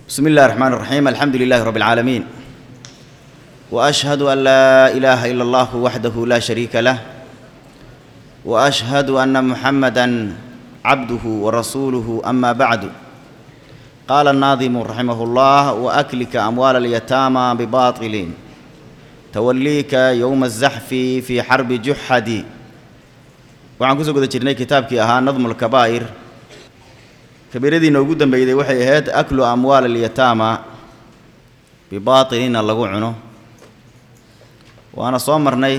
بسم الله الرحمن الرحيم الحمد لله رب العالمين واشهد ان لا اله الا الله وحده لا شريك له واشهد ان محمدا عبده ورسوله اما بعد قال الناظم رحمه الله واكلك اموال اليتامى بباطل توليك يوم الزحف في حرب جحد waxaan kusoo guda jirnay kitaabkii ahaa nadmu lkabaa'ir kabiiradiina ugu dambeyday waxay ahayd aklu amwaal alyataama bibaatilina lagu cuno waana soo marnay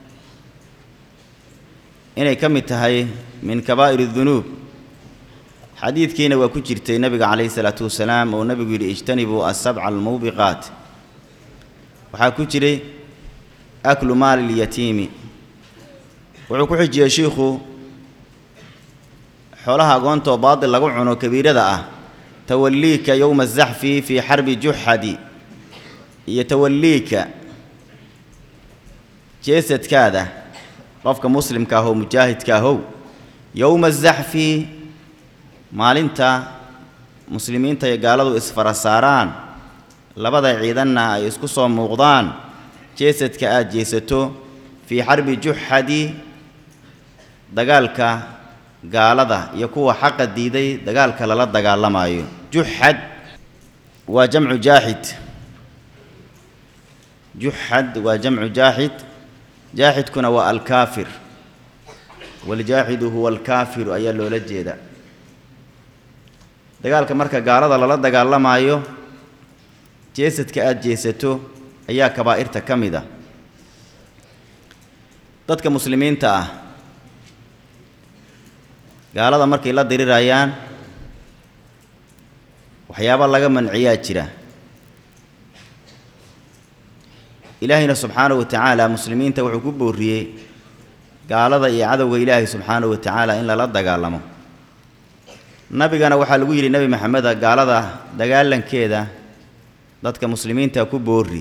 inay ka mid tahay min kabaa'ir اdunuub xadiidkiina waa ku jirtay nebiga calayhi salaatu wasalaam oo nebigu yidhi ijtanibuu asabca almawbiqaat waxaa ku jiray aklu maali اlyatiimi wuxuu ku xijiyey shiikhu xoolaha agoonta oo baatil lagu cuno kabiirada ah tawalliika yowma azaxfi fii xarbi juxadi iyo tawalliika jeesadkaada qofka muslimka ah oo mujaahidka ahow yowma azaxfi maalinta muslimiinta iyo gaaladu isfara saaraan labada ciidanna ay isku soo muuqdaan jeesadka aada jeesato fii xarbi juxadi dagaalka gaalada iyo kuwa xaqa diiday dagaalka lala dagaalamayo juxad waa jamcu jaaxid juxad waa jamcu jaaxid jaaxidkuna waa alkaafir waljaaxidu huwa alkaafiru ayaa loola jeeda dagaalka marka gaalada lala dagaalamayo jeesadka aada jeesato ayaa kabaa'irta ka mid a dadka muslimiinta ah gaalada markay la dirirayaan waxyaaba laga manciyaa jira ilaahayna subxaanahu wa tacaala muslimiinta wuxuu ku booriyey gaalada iyo cadowga ilaahay subxaanahu wa tacaala in lala dagaalamo nabigana waxaa lagu yidhi nebi maxameda gaalada dagaalankeeda dadka muslimiinta ku boori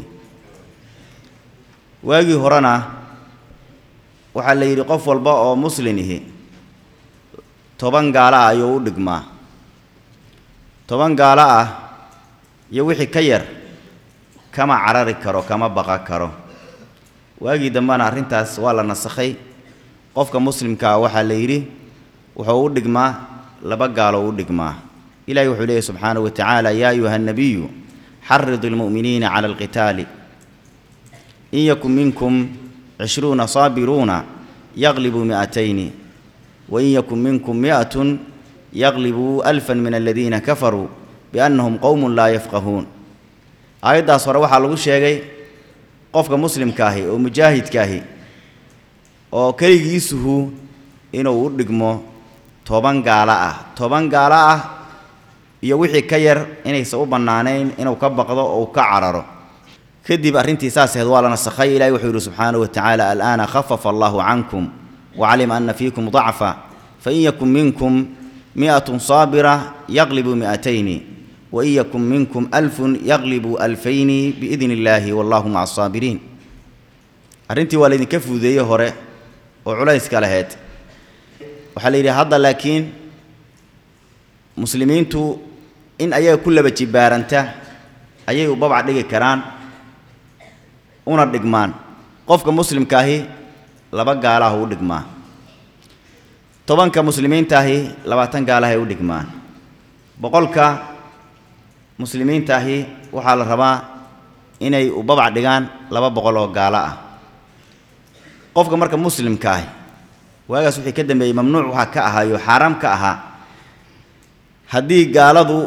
waagii horena waxaa la yidhi qof walba oo muslin ihi toban gaalo ah ayuu u dhigmaa toban gaalo ah iyo wixii ka yar kama carari karo kama baqa karo waagii dambena arrintaas waa la nasakhay qofka muslimkaa waxaa la yidhi wuxuu u dhigmaa laba gaalo u dhigmaa ilahi wuxuu leeyahy subxaanahu wa tacaala yaa ayuha nabiyu xaridu lmu'miniina cala alqitaali in yakun minkum cishruuna saabiruuna yaqlibuu mi'atayni wain yakun minkum mi'atun yaqlibuu alfan min aladiina kafaruu biannahum qowmun laa yafqahuun aayaddaas hore waxaa lagu sheegay qofka muslimkaahi oo mujaahidkaahi oo keligiisuhu inuu u dhigmo toban gaalo ah toban gaalo ah iyo wixii ka yar inaysan u bannaanayn inuu ka baqdo oo u ka cararo kadib arrintii saas ahayd waa la nasakhay ilahi wuxuu yidhi subxaanahu wa tacaala al'aana khafafa allahu cankum wacalima ana fiikum dacfa fain yakun minkum mi'atun saabira yaqlibuu mi'atayni wain yakun minkum alfun yaqlibuu alfayni biidni illaahi wallahu maca asaabiriin arrintii waa laydinka fuudeeyey hore oo culayska lahayd waxaa la yidhi hadda laakiin muslimiintu in ayaga ku laba jibaaranta ayay u babac dhigi karaan una dhigmaan qofka muslimkaahi laba gaalaha u dhigmaa tobanka muslimiintaahi labaatan gaalahay u dhigmaan boqolka muslimiintaahi waxaa la rabaa inay u babac dhigaan laba boqol oo gaalo ah qofka marka muslimkaahi waagaas wixii ka dambeeyey mamnuuc waxaa ka ahaayo xaaraam ka ahaa haddii gaaladu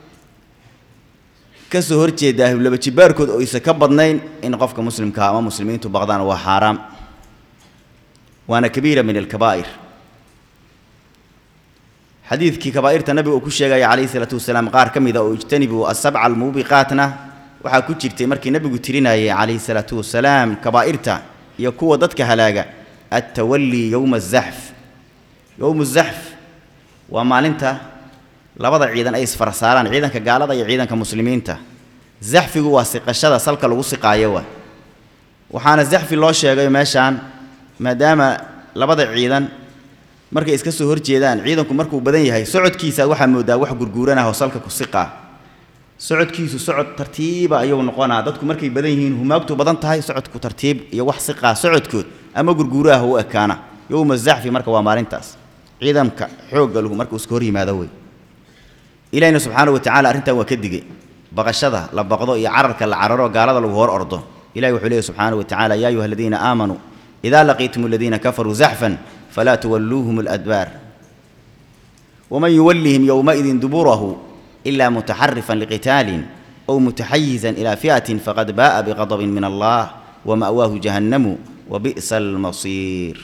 ka soo horjeedaa laba jibaarkood oo isa ka badnayn in qofka muslimkaa ama muslimiintu baqdaan waa xaaraam waana kabiira min alkabaa'ir xadiidkii kabaa'irta nabiga uu ku sheegaya calayhi salaatu wasalaam qaar ka mid a oo ijtanibuu asabca almuubiqaatna waxaa ku jirtay markii nabigu tirinayay calayhi salaatu wasalaam kabaa'irta iyo kuwa dadka halaaga attawallii yowma azaxf yowmu zaxf waa maalinta labada ciidan ay isfara saaraan ciidanka gaalada iyo ciidanka muslimiinta zaxfigu waa siqashada salka lagu siqaayo waa waxaana zaxfi loo sheegay meeshaan maadaama labada ciidan markay iska soo horjeedaan ciidanku markuu badan yahay socodkiisa waxaa moodaa wax gurguuranah oo salka ku siqaa socodkiisu socod tartiiba ayuu noqonaa dadku markay badan yihiin humaagtu badan tahay socodku tartiib iyo wax siqaa socodkood ama gurguuraha u ekaana yowma zaxfi marka waa maalintaas ciidamka xoogga lahu marka uu iska hor yimaado wey ilahina subxaanahu watacaala arrintan waa ka digay baqashada la baqdo iyo cararka la cararo gaalada lagu hor ordo ilahi wuxuu leeyahy subxaanahu watacaala yaa ayuha aladiina aamanuu idaa laqiitum aladiina kafaruu zaxfan falaa tuwalluuhum aladbaar waman yuwallihim yowmaidin duburahu إلا متحرفا لقتال أو متحيزا إلى فئة فقد باء بغضب من الله ومأواه جهنم وبئس المصير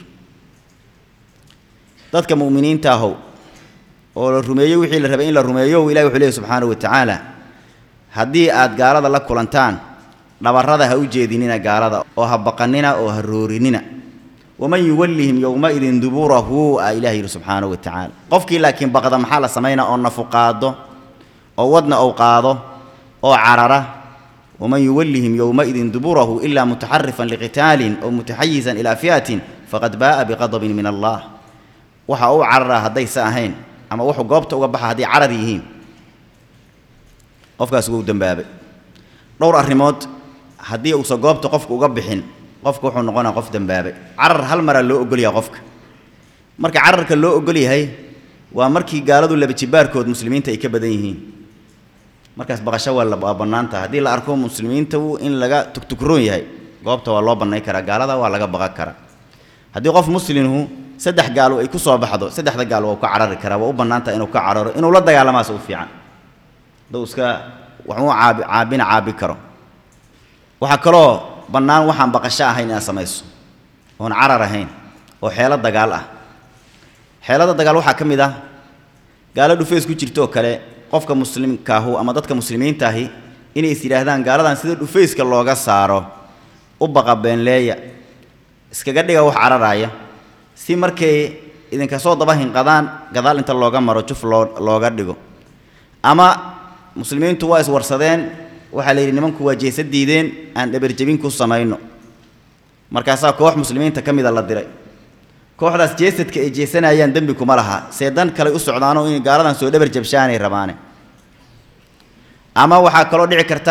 dadka mu'miniinta ahow oo la rumeeyo wixii la rabay in la rumeeyo ilahi wuxuu leeyahy subxaanahu watacaala haddii aad gaalada la kulantaan dhabarrada ha u jeedinina gaalada oo ha baqanina oo ha roorinina waman yuwallihim yowmaidin duburahu a ilahi yidhi subxaanahu watacaala qofkii laakiin baqda maxaa la samaynaa oo nafuqaado oo wadna ou qaado oo carara waman yuwallihim yowmaidin duburahu ilaa mutaxarifan liqitaalin aw mutaxayizan ilaa fi'atin faqad baa'a biqadabin min allah waxa uu cararaa haddaysa ahayn ama wuxuu goobta uga baxa hadday carar yihiin qofkaas wuu dembaabay dhowr arrimood haddii uusan goobta qofka uga bixin qofka wuxuu noqonaa qof dembaabay carar hal maraa loo ogolyaha qofka marka cararka loo ogol yahay waa markii gaaladu laba jibaarkood muslimiinta ay ka badan yihiin markaas baqasho waa waa bannaan taha haddii la arko muslimiinta in laga tugtugroon yahay goobta waa loo bannay karaa gaalada waa laga baqan karaa haddii qof muslimhu saddex gaalo ay ku soo baxdo saddexda gaal waa u ka carari karaa waa u bannaan taha inuu ka cararo inuu la dagaalamaas u fiican hadduu iska waxuu caabi caabina caabi karo waxaa kaloo bannaan waxaan baqasho ahayn inaad samayso oon carar ahayn oo xeelo dagaal ah xeelada dagaal waxaa ka mid ah gaalo dhufeys ku jirto oo kale qofka muslimkaahu ama dadka muslimiintaahi inay is yidhaahdaan gaaladan sida dhufayska looga saaro u baqa beenleeya iskaga dhiga wax cararaaya si markay idinka soo daba hinqadaan gadaal inta looga maro juf loo looga dhigo ama muslimiintu waa iswarsadeen waxaa la yidhi nimanku waa jeesa diideen aan dhabarjebin ku samayno markaasaa koox muslimiinta ka mida la diray kooxdaas jeesadka ay jeesanayaan dembi kuma laha see dan kale u socdaanoo inay gaaladan soo dhabar jabshaanay rabaane ama waxaa kaloo dhici karta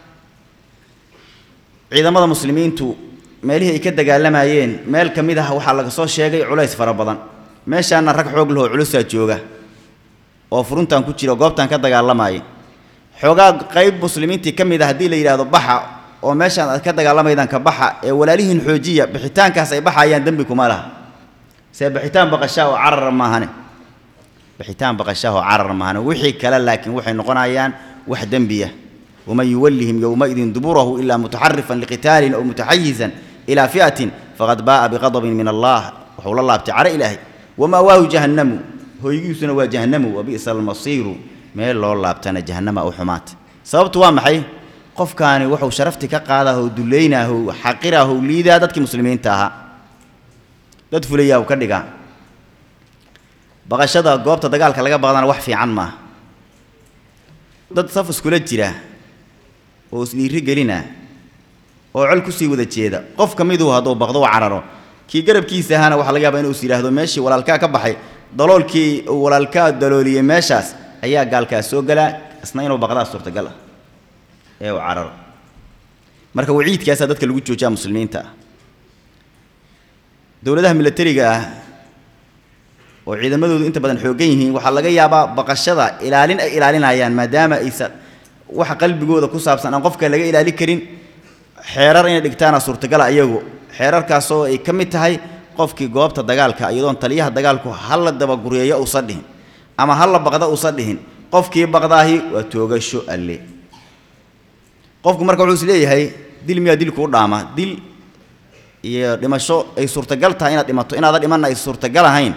ciidamada muslimiintu meelihii ay ka dagaalamayeen meel ka mid ah waxaa laga soo sheegay culays fara badan meeshaana rag xoog lahoo culusaa jooga oo furuntan ku jira goobtan ka dagaalamaya xoogaa qayb muslimiintii ka mid ah haddii la yidhaahdo baxa oo meeshaan aad ka dagaalamaydaan ka baxa ee walaalihiin xoojiya bixitaankaas ay baxayaan dembi kuma laha see bixitaan baqashaa oo carar maahane bixitaan baqashaa oo carar maahane wixii kale laakiin waxay noqonayaan wax dembiya waman yuwallihim yowmaidin duburahu ilaa mutaxarifan liqitaalin aw mutaxayizan ilaa fi'atin faqad baa'a biqadabin min allah wuxuu la laabtay caro ilaahay wamaawaahu jahannamu hoygiisuna waa jahannamu wa bi'sa almasiiru meel loo laabtana jahannama u xumaata sababtu waa maxay qofkaani wuxuu sharafti ka qaadaa oo dulaynaah oo xaqiraah oo liidaa dadkii muslimiinta ahaa dad fulayaa uu ka dhigaa baqashada goobta dagaalka laga baqdana wax fiican maaha dad saf iskula jira oo isdhiiri gelina oo col kusii wada jeeda qof ka miduu hadduu baqdo u cararo kii garabkiisa ahaana waxaa laga yaabaa inuu is yidhaahdo meeshii walaalkaa ka baxay daloolkii uu walaalkaa dalooliyey meeshaas ayaa gaalkaas soo galaa isna inuu baqdaa suurtagal ah ee uu cararo marka waciidkaasaa dadka lagu joojiyaa muslimiinta ah dowladaha milatariga ah oo ciidamadoodu inta badan xooggan yihiin waxaa laga yaabaa baqashada ilaalin ay ilaalinayaan maadaama aysan waxa qalbigooda ku saabsan aan qofka laga ilaali karin xeerar inay dhigtaana suurtagala iyagu xeerarkaasoo ay ka mid tahay qofkii goobta dagaalka iyadoon taliyaha dagaalku halla dabaguryeeyo uusan dhihin ama halla baqda uusan dhihin qofkii baqdaahi waa toogasho alle qofku marka wuxuu is leeyahay dil miyaa dilkuu dhaama dil iyo dhimasho ay suurtagal tahay inaad dhimato inaadan dhimanna ay suurtagal ahayn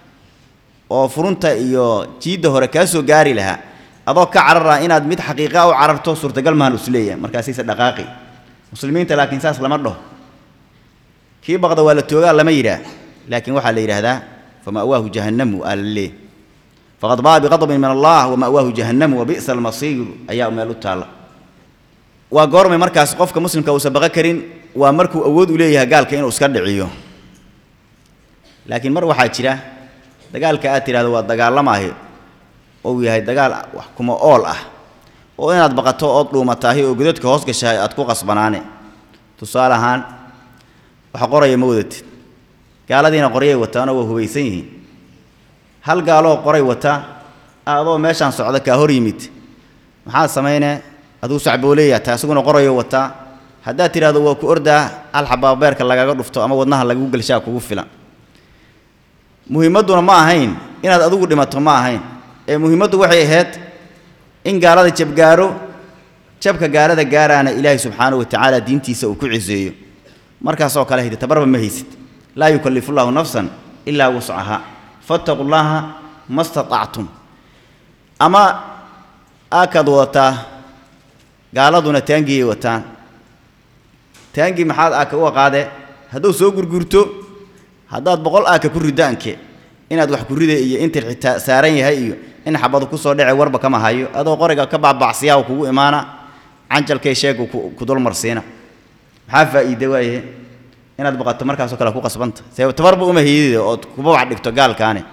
oo furunta iyo jiidda hore kaa soo gaari lahaa adoo ka carara inaad mid xaqiiqa u cararto suurtagal mahan is leeyahay markaasayse dhaqaaqi muslimiinta laakiin saas lama dhaho kii baqda waa la toogaa lama yidhaah laakiin waxaa la yidhaahdaa fama'waahu jahannamu aa la leeh faqad baa biqadabin min allah wama'waahu jahannamu wabi'sa almasiir ayaa meel u taalla waa goormay markaas qofka muslimka uusan baqo karin waa markuu awood u leeyahay gaalka inuu iska dhiciyo laakiin mar waxaa jira dagaalka aad tidhahdo waa dagaalamaahi ou yahay dagaal wax kuma ool ah oo inaad baqato ood dhuumataahi oo godadka hoos gashahay aad ku qasbanaane tusaale ahaan wax qoraya ma wadatid gaaladiina qoryay wataanoo waa hubaysan yihiin hal gaaloo qoray wata adoo meeshaan socda kaa hor yimid maxaad samaynee aduu sacbooleeya taa isaguna qorayo wataa haddaad tidhahdo waa ku ordaa hal xabaa beerka lagaga dhufto ama wadnaha lagagu gelshaa kugu filan muhiimadduna ma ahayn inaad adigu dhimato ma ahayn ee muhiimaddu waxay ahayd in gaalada jabgaaro jabka gaalada gaaraana ilaahay subxaanahu wa tacaala diintiisa uu ku ciseeyo markaasoo kale hidi tabarba ma haysid laa yukallifu llaahu nafsan ilaa wuscaha fattaqu llaaha ma statactum ama aakaad wadataa gaaladuna taangiyay wataan taangii maxaad aaka u aqaade hadduu soo gurgurto haddaad boqol aaka ku ridaanke inaad wax ku rida iyo intir xitaa saaran yahay iyo in xabadu ku soo dhece warba kama hayo adoo qoriga ka baabacsiyaa kugu imaana canjalkay sheegu ku dulmarsiina maxaa faa'iide waaye inaad baqato markaasoo kale ku qasbanta see tabarba uma hayidide ood kuba wax dhigto gaalkaani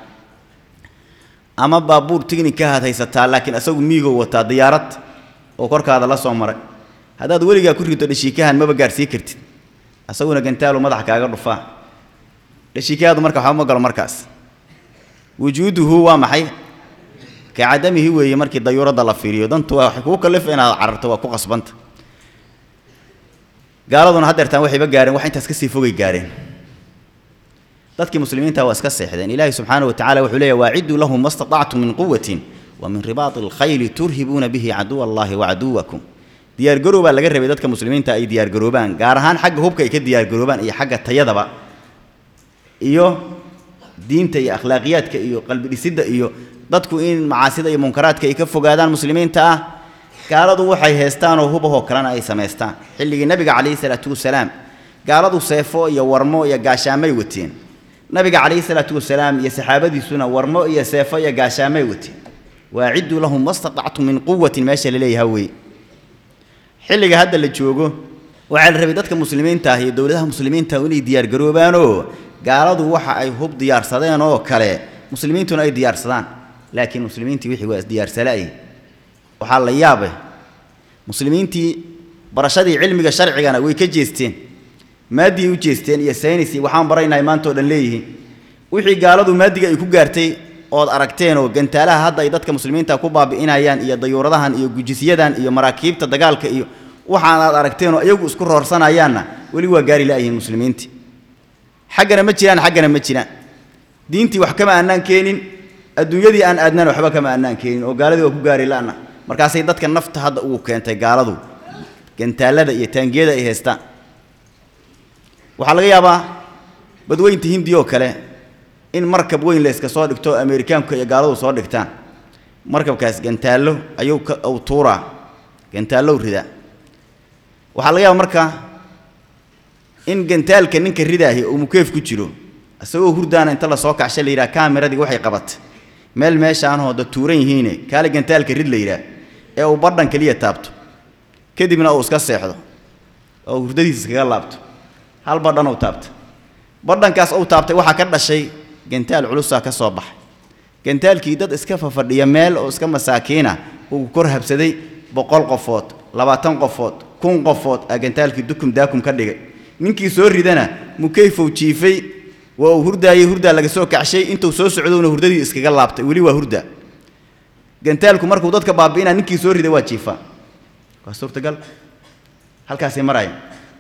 ama baabuur tighnikahaad haysataa laakiin asagu miigow wataa diyaarad oo korkaada la soo maray haddaad weligaa ku rito dhashiikahan maba gaadhsii kartid asaguna gantaalu madaxa kaaga dhufaa dhashiikahaadu marka waxba ma galo markaas wujuuduhu waa maxay ka cadamihi weeye markii dayuuradda la fiiriyo dantu waa waxay kugu kallifa inaad cararto waa ku qasbanta gaaladuna haddeertaan waxayba gaareen wax intaas ka sii fogay gaareen dadkii muslimiinta waa iska seexdeen ilaahi subxaana wa tacala wuxuu leeyahy waacidduu lahum ma statactum min quwatin wa min ribaati alkhayli turhibuuna bihi caduwa allahi wa caduwakum diyaargarow baa laga rabay dadka muslimiinta ay diyaargaroobaan gaar ahaan xagga hubka ay ka diyaargaroobaan iyo xagga tayadaba iyo diinta iyo akhlaaqiyaadka iyo qalbi dhisidda iyo dadku in macaasida iyo munkaraadka ay ka fogaadaan muslimiinta ah gaaladu waxay haystaan oo hubahoo kalena ay samaystaan xilligii nabiga calayhi salaatu wasalaam gaaladu seefo iyo warmo iyo gaashaamay wateen nabiga calayhi salaatu wasalaam iyo saxaabadiisuna warmo iyo seefo iyo gaashaamay wateen waacidduu lahum ma statactum min quwatin meesha la leeyaha weeye xilliga hadda la joogo waxaa la rabay dadka muslimiinta ah iyo dowladaha muslimiinta inay diyaargaroobaanoo gaaladu waxa ay hub diyaarsadeen oo kale muslimiintuna ay diyaarsadaan laakiin muslimiintii wixii waa isdiyaarsalaay waxaa la yaabay muslimiintii barashadii cilmiga sharcigana way ka jeesteen maadiyay u jeesteen iyo saynis iyo waxaan baraynahay maanta oo dhan leeyihiin wixii gaaladu maadiga ay ku gaartay ood aragteenoo gantaalaha hadda ay dadka muslimiinta ku baabi'inayaan iyo dayuuradahan iyo gujisyadan iyo maraakiibta dagaalka iyo waxaan aad aragteenoo iyagu isku roorsanayaanna weli waa gaari la'yihiin muslimiintii xaggana ma jiraan xaggana ma jiraan diintii wax kama annaan keenin adduunyadii aan aadnana waxba kama annaan keenin oo gaaladii waa ku gaari la'na markaasay dadka nafta hadda ugu keentay gaaladu gantaalada iyo taangiyada ay haystaan waxaa laga yaabaa badweynta hindi oo kale in markab weyn la iska soo dhigto oo ameerikaanku iyo gaaladu soo dhigtaan markabkaas gantaallo ayuu ka uu tuuraa gantaallow ridaa waxaa laga yaabaa marka in gantaalka ninka ridaahi uu mukeef ku jiro isagoo hurdaana inta lasoo kacsha la yidhaha kaamiradiga waxay qabatay meel meeshaanoo da tuuran yihiine kaale gantaalka rid la yidhaah ee uu badhan keliya taabto kadibna uu iska seexdo oo hurdadiisa iskaga laabto hal badhan uu taabta badhankaas uu taabtay waxaa ka dhashay gantaal culusaa ka soo baxay gantaalkii dad iska fafadhiya meel oo iska masaakiina uu kor habsaday boqol qofood labaatan qofood kun qofood aa gantaalkii dukum daakum ka dhigay ninkii soo ridana mukeyfow jiifay waa uu hurdaayey hurdaa laga soo kacshay intuu soo socdowna hurdadii iskaga laabtay weli waa hurda gantaalku markuu dadka baabi'inaa ninkii soo riday waa jiifaa waa suurtagal halkaasay maraayan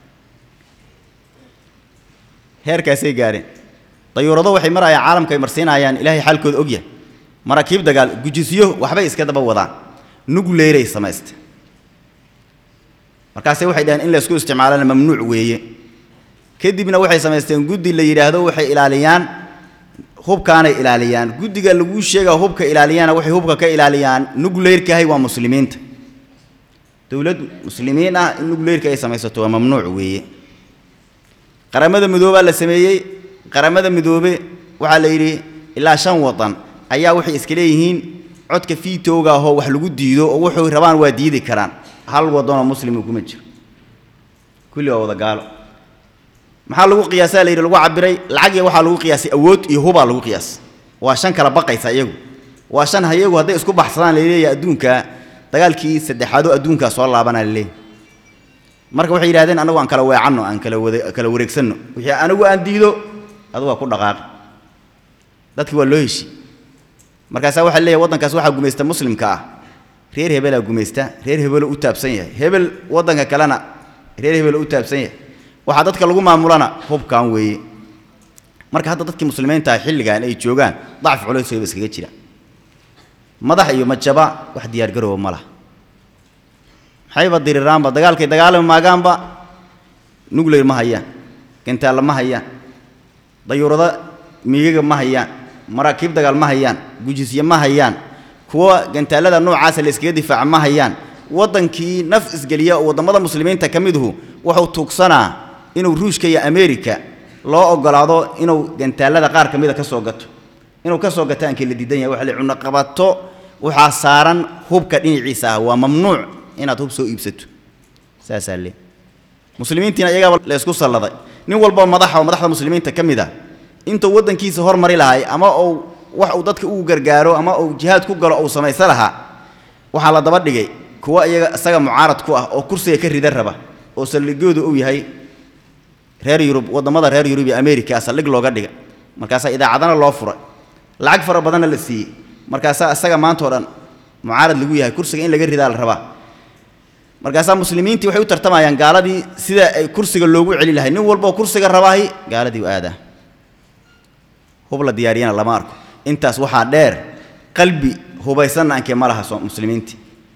heerkaasay gaareen dayuurado waxay marayaan caalamka ay marsiinayaan ilaahay xaalkooda ogyahay maraakiib dagaal gujisyo waxbay iska daba wadaan nugleeray samaysta markaase waxay dhaheen in laysku isticmaalana mamnuuc weeye kadibna waxay samaysteen guddi la yidhaahdo waxay ilaaliyaan hubkaanay ilaaliyaan guddiga laguu sheega hubka ilaaliyana waxay hubka ka ilaaliyaan nugleyrkahay waa muslimiinta dowlad muslimiin ah in nugleyrka ay samaysato waa mamnuuc weeye qaramada midoobaa la sameeyey qaramada midoobe waxaa la yidhi ilaa shan wadan ayaa waxay iska leeyihiin codka fiitowga ahoo wax lagu diido oo wuxuu rabaan waa diidi karaan hal wadanoo muslima kuma jiro kulli waa wada gaalo maxaa lagu qiyaasaa la yidhi lagu cabiray lacagiya waxaa lagu qiyaasay awood iyo hubaa lagu qiyaas waa shan kala baqaysa iyagu waa shan hayagu hadday isku baxsadaan la leeyahay adduunka dagaalkii saddexaadoo adduunkaa soo laabanaa laleeyahy marka waxay yidhahdeen anagu aan kala weecanno aan kala wada kala wareegsanno wixii anigu aan diido adugu waa ku dhaqaaqi dadki waa loo heshi markaasaa waxaa leeyahay waddankaas waxaa gumaysta muslimka ah reer hebelaa gumaysta reer hebeloo u taabsan yahay hebel waddanka kalena reer hebeloo u taabsan yahay waxaa dadka lagu maamulana hubkan weeye marka hadda dadkii muslimiinta ah xilligan ay joogaan dacfi culays wayba iskaga jira madax iyo majaba wax diyaargarooba ma laha maxayba diriraanba dagaalkay dagaalami maagaanba nuclear ma hayaan gantaalla ma hayaan dayuurado miigaga ma hayaan maraakiib dagaal ma hayaan gujisye ma hayaan kuwa gantaallada noocaasa la iskaga difaaca ma hayaan waddankii naf isgeliya oo waddamada muslimiinta ka miduhu wuxuu tuugsanaa inuu ruushka iyo ameerika loo ogolaado inuu gantaallada qaar ka mida ka soo gato inuu ka soo gato aankii la diidan yahay waxa la cunaqabato waxaa saaran hubka dhinaciisa ah waa mamnuuc inaad hub soo iibsato saasaa le muslimiintiina iyagaaba la isku salladay nin walboo madaxa oo madaxda muslimiinta ka mid ah intuu waddankiisa hormari lahay ama uu wax uu dadka ugu gargaaro ama uu jihaad ku galo uu samaysa lahaa waxaa la daba dhigay kuwa iyaga isaga mucaarad ku ah oo kursiga ka rida raba oo saldhigyoodu uu yahay reer yurub waddamada reer yurub iyo ameerika saldhig looga dhiga markaasaa idaacadana loo furay lacag fara badanna la siiyey markaasaa isaga maanta o dhan mucaarad lagu yahay kursiga in laga ridaa la rabaa markaasaa muslimiintii waxay u tartamayaan gaaladii sida ay kursiga loogu celi lahay nin walboo kursiga rabaahi gaaladii u aadaa hub la diyaariyana lama arko intaas waxaa dheer qalbi hubaysanna ankee ma laha muslimiintii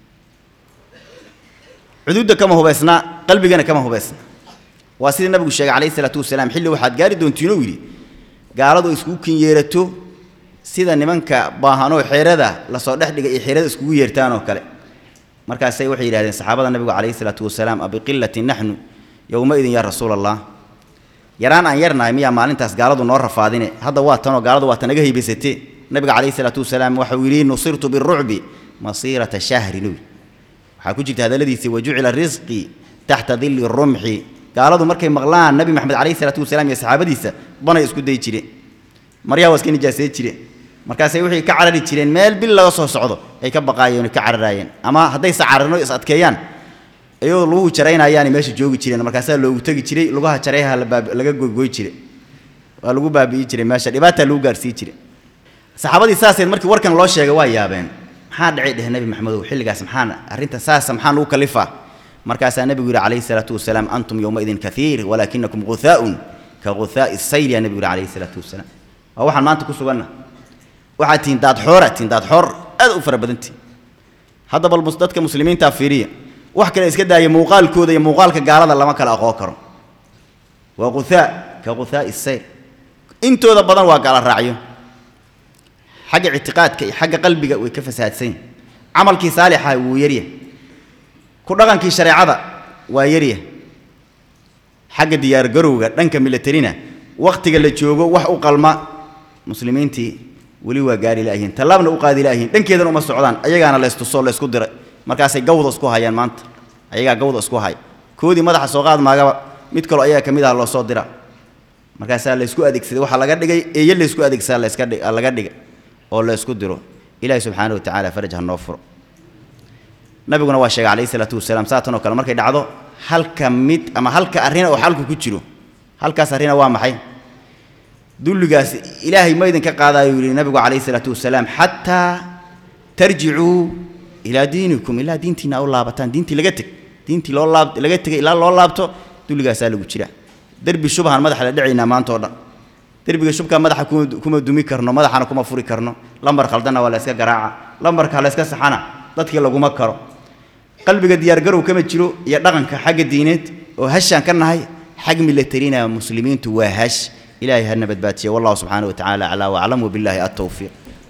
cuduudda kama hubaysna qalbigana kama hubaysna waa sidii nabigu sheegay calayhi salaatu wasalaam xilli waxaad gaari doontiinuu yidhi gaaladu iskugu kin yeerato sida nimanka baahanoo xeerada lasoo dhex dhigay iyo xeerada iskugu yeertaan oo kale markaasay waxay yidhahdeen saxaabada nabigu calayhi salaatu wasalaam abiqillatin naxnu yowmaidin yaa rasuula allah yaraan aan yarnahay miyaa maalintaas gaaladu noo rafaadine hadda waa tanoo gaaladu waa tanaga haybaysatee nabiga calayhi salaatu wasalaam waxau yidhi nusirtu birucbi masiirata shahrin wy waxaa ku jirta hadalladiisii wajucila risqii taxta dilli rumxi gaaladu markay maqlaan nabi maxamed calayhi salaatu wasalaam iyo saxaabadiisa banay isku dayi jireen maryaa waa iska nijaasay jireen markaasay waxay ka carari jireen meel bil laga soo socdo ay ka baqaayeen ka cararaayeen ama hadday sacarino is adkeeyaan iyadoo luguhu jaraynayaani meesha joogi jireen markaasaa loogu tegi jiray lugaha jarayha laga goygoy jiray waa lagu baabi'i jiray meesha dhibaataa lagu gaarsiin jiray saxaabadii saaseed markii warkan loo sheegay waa yaabeen maxaa dhacay dheh nebi maxamedow xilligaas maxaan arrinta saasa maxaan ugu kalifaa markaasaa nebigu yidhi calayhi salaatu wasalaam antum yowmaidin kaiir walaakinakum guthaaun ka guthaa'i sayl yaa nebigu yidhi calayhi salaatu wasalaam waa waxaan maanta ku suganna waxaad tihiin daadxoora tihiin daadxoor aad u fara badantihin hadda bal dadka muslimiintaa fiiriya wax kale iska daaya muuqaalkooda iyo muuqaalka gaalada lama kala aqoon karo waa guthaa ka guthaa'i sayl intooda badan waa gaala raacyo xagga ictiqaadka iyo xagga qalbiga way ka fasaadsan yihin camalkii saalixa wuu yaryahay ku dhaqankii shareecada waa yaryahay xagga diyaargarowga dhanka milatarina wakhtiga la joogo wax u qalma muslimiintii weli waa gaari laayihiin tallaabna u qaadi laayihiin dhankeedana uma socdaan ayagaana laystusoo laysku diray markaasay gawda isku hayaan maanta ayagaa gawda isku haya koodii madaxa soo qaad maagaba mid kaloo ayaga ka mid ah loo soo dira markaasaa laysku adeegsaday waxaa laga dhigay eeyo laysku adeegsadaa layska dhig laga dhigay oo laysku diro ilaahi subxaana wa tacaala faraj ha noo furo nabiguna waa sheegay calayhi salaatu wasalaam saatan oo kale markay dhacdo halka mid ama halka arrina oo xalku ku jiro halkaas arrina waa maxay dulligaas ilaahay ma idinka qaadaayuu yidhi nabigu calayhi salaatu wasalaam xataa tarjicuu ilaa diinikum ilaa diintiina u laabataan diintii laga teg diintii loo laab laga tegay ilaa loo laabto dulligaasaa lagu jira derbi shubhaan madaxa la dhacaynaa maanta oo dhan derbiga shubkaa madaxa kuma kuma dumi karno madaxana kuma furi karno lambar khaldanna waa la yska garaaca lambarka la yska saxana dadkii laguma karo qalbiga diyaargarow kama jiro iyo dhaqanka xagga diineed oo hashaan ka nahay xag milatarina muslimiintu waa hash ilaahay hana badbaatiye wallahu subxaana wa tacaala aclaa waclam wabilaahi altawfiiq